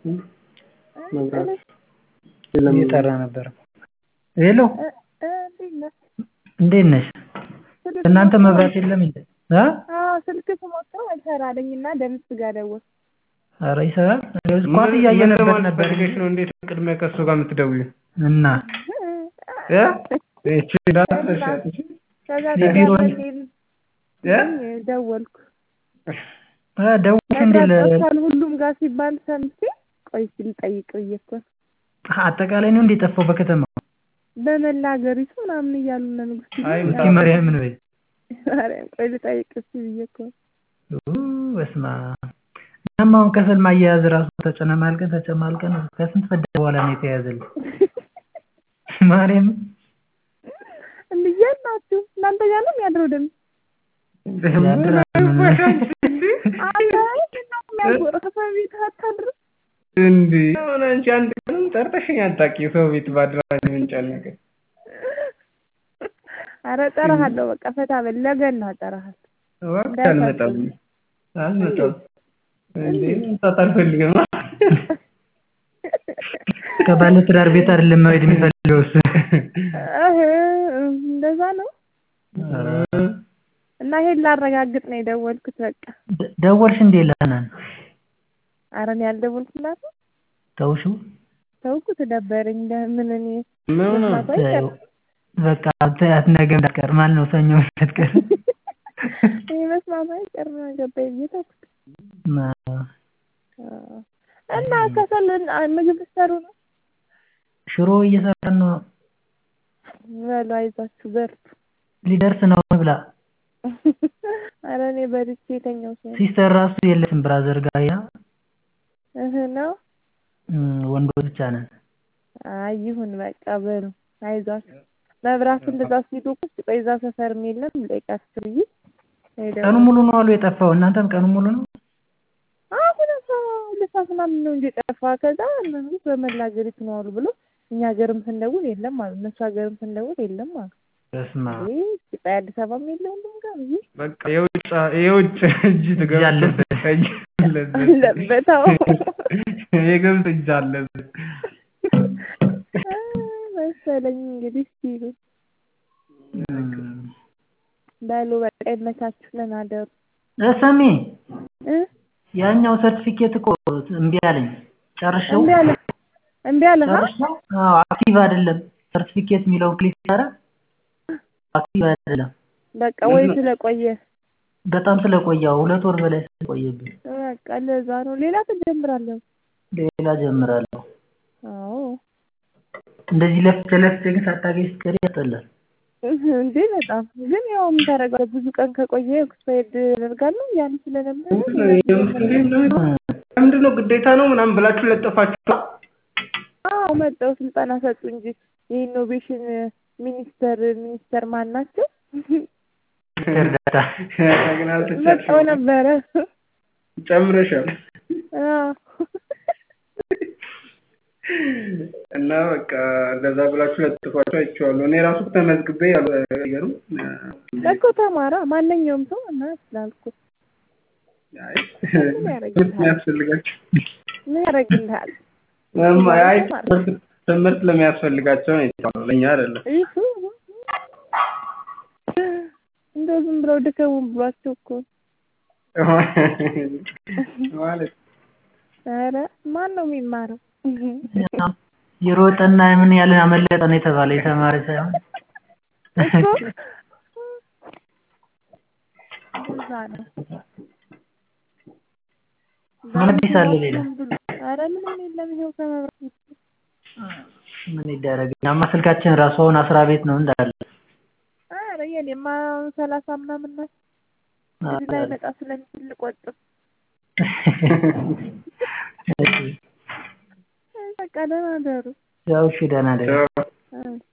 እየጠራ ነበር ሄሎ እንዴት ነሽ እናንተ መብራት የለም እንዴ እ ስልክ ስሞክረው አልሰራ አለኝ እና ደምስ ጋር ደወልኩ ኧረ ይሰራል ኳስ እያየንበት ነበር ፈልገሽ ነው እንዴት ቅድሚያ ከእሱ ጋር የምትደውይው እና እ ይቺ እንዳትረሻት እሺ ከዛ የቢሮ ተጋባኝ ደወልኩ እ ደውልሽ እንዴ ለ ጠፍቷል ሁሉም ጋር ሲባል ሰምቼ ቆይ እስኪ ልጠይቅ ብዬ እኮ ነው አጠቃላይ ነው እንዴ የጠፋው በከተማ በመላ ሀገሪቱ ምናምን እያሉ እነ ንጉስ አይ እስኪ ማርያምን በይ ማርያም ቆይ ልጠይቅ እስኪ ብዬ እኮ ነው ኡ በስመ አብ እኛም አሁን ከሰል ማያያዝ ራሱ ተጨነማልቀን ተጨማልቀን ከስንት ፈዳ በኋላ ነው የተያዘልን ማርያምን እንዴ ናችሁ እናንተ ጋር ነው የሚያድረው ደምስ ያድራል አንተ የሚያጎረው ሰው ቤት አታድርም እንዴ አሁን አንቺ አንድ ቀንም ጠርተሽኝ አታውቂም ሰው ቤት ባድራል ምን ጨነቀሽ ኧረ እጠራሃለሁ በቃ ፈታ በል ለገና እጠራሃለሁ እባክሽ አልመጣም አልመጣም እንዴ መምጣት አልፈልግም ከባለ ትዳር ቤት አይደለም መሄድ የሚፈልገው እሱ እህ እንደዛ ነው እና ይሄን ላረጋግጥ ነው የደወልኩት በቃ ደወልሽ እንዴ ለሀናን ኧረ እኔ አልደወልኩላትም ተውሽው ተውኩት ደበረኝ ለምን እኔ ምን ነው መስማቱ አይቀርም በቃ ተያት ነገ እንዳትቀር ማለት ነው ሰኞ እንዳትቀር እኔ መስማቱ አይቀርም ገባኝ ብዬ ተውኩት እና ከሰል ምግብ ልትሰሩ ነው ሽሮ እየሰራን ነው በሉ አይዟችሁ በርቱ ሊደርስ ነው ብላ ኧረ እኔ በልቼ የተኛው ሰው ሲስተር ራሱ የለችም ብራዘር ጋር ያ እህ ነው ወንዶች ብቻ ነን አይ ይሁን በቃ በሉ አይዟችሁ መብራቱ እንደዛ ሲሉ ቁጭ ቆይ እዛ ሰፈርም የለም ልጠይቃችሁ ብዬ ቀኑ ሙሉ ነው አሉ የጠፋው እናንተም ቀኑ ሙሉ ነው አሁን ሁለት ሰዓት ምናምን ነው እንጂ የጠፋ ከዛ እነሱ በመላ ሀገሪቱ ነው አሉ ብሎ እኛ ሀገርም ስንደውል የለም አሉ እነሱ ሀገርም ስንደውል የለም አሉ በስመ አብ ኢትዮጵያ አዲስ አበባም የለ ሁሉም ጋር ብዬ በቃ የውጭ የውጭ እጅ ትገባ አለበት እጅ አለበት አለበት አዎ የገብስ እጅ አለበት መሰለኝ እንግዲህ ሲሉ በሉ በቃ ይመቻችሁ ደህና እደሩ ስሚ እ ያኛው ሰርቲፊኬት እኮ እምቢ አለኝ ጨርሼው እምቢ አለ እምቢ አለ ጨርሼው አዎ አክቲቭ አይደለም ሰርቲፊኬት የሚለውን ክሊክ ሳደርግ አክቲቭ አይደለም በቃ ወይ ስለቆየ በጣም ስለቆየው ሁለት ወር በላይ ስለቆየብኝ በቃ ለዛ ነው ሌላ ትጀምራለህ ሌላ ጀምራለሁ አዎ እንደዚህ ለፍቼ ለፍቼ ግን ሳታገኝ ስትቀሪ ያስጠላል እንዴ በጣም ግን ያው ምን ታደርጋለህ ብዙ ቀን ከቆየ ኤክስፓየርድ ያደርጋለሁ ያን ስለነበረ ምንድን ነው ግዴታ ነው ምናምን ብላችሁ ለጠፋችሁ አዎ መጣው ስልጠና ሰጡ እንጂ የኢኖቬሽን ሚኒስተር ሚኒስተር ማን ናቸው እርዳታ ግን መጣው አልተቻልሽም ነበረ ጨምረሻል አዎ እና በቃ እንደዛ ብላችሁ ለጥፏቸው አይቼዋለሁ እኔ ራሱ ተመዝግቤ ያልገሩ እኮ ተማራ ማንኛውም ሰው እና ስላልኩ የሚያስፈልጋቸው ምን ያደርግልሃል አይ ትምህርት ለሚያስፈልጋቸው ነው የተባለው ለእኛ አይደለም ይሁ እንደው ዝም ብለው ድከሙን ብሏቸው እኮ ማለት ኧረ ማን ነው የሚማረው የሮጠና ምን ያለ አመለጠ ነው የተባለ የተማረ ሳይሆን እኮ እዛ ነው ምን አዲስ አለ ሌላ ኧረ ምንም የለም ይኸው ከመብራት ውጭ ምን ይደረግ እኛማ ስልካችን ራሱ አሁን አስራ ቤት ነው እንዳለ ኧረ የኔማ ሰላሳ ምናምን ናት እዚህ ላይ መጣ ስለሚችል ልቆጥብ በቃ ደህና ደሩ ያው እሺ ደህና ደህና እ